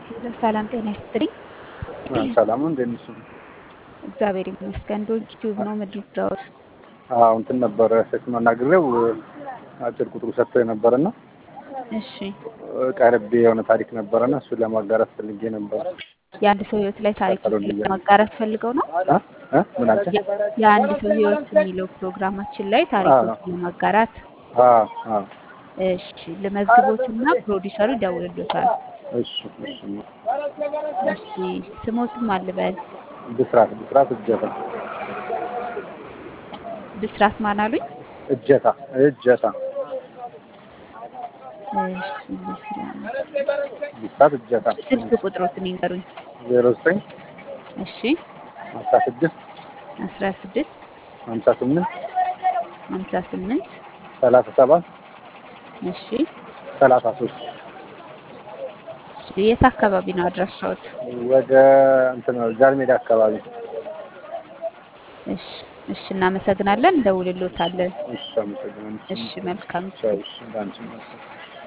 ሄሎ ሰላም ጤና ይስጥልኝ። ሰላም ነው። እንዴት ነሽ? እግዚአብሔር ይመስገን። ዶንኪ ቲዩብ ነው የምትደውት? አዎ እንትን ነበረ ሴት ማናግሬው አጭር ቁጥሩ ሰጥቶ የነበረና እሺ ቀርቤ የሆነ ታሪክ ነበረና እሱን ለማጋራት ፈልጌ ነበር። የአንድ ሰው ህይወት ላይ ታሪክ ለማጋራት ፈልገው ነው። እ? እ? ምን አልከኝ? የአንድ ሰው ህይወት የሚለው ፕሮግራማችን ላይ ታሪኮችን ለማጋራት አዎ አዎ እሺ ልመዝግቦትና ፕሮዲሰሩ ይደውልልዎታል። እሺ እሺ እሺ ስሞትም አልበል ብስራት ብስራት እጀታ ብስራት ማን አሉኝ? እጀታ እጀታ እሺ ብስራት ብስራት እጀታ ስልክ ቁጥሮትን ይንገሩኝ። ዜሮ ዘጠኝ እሺ አስራ ስድስት አስራ ስድስት ሀምሳ ስምንት ሀምሳ ስምንት ሰላሳ ሰባት እሺ ሰላሳ ሶስት እሺ የት አካባቢ ነው አድራሻዎት? ወደ እንትን ጃልሜዳ አካባቢ እሺ እሺ እናመሰግናለን። እንደውልልዎታለን። እሺ አመሰግናለሁ። እሺ መልካም ቻው እሺ እንዳንቺ መልካም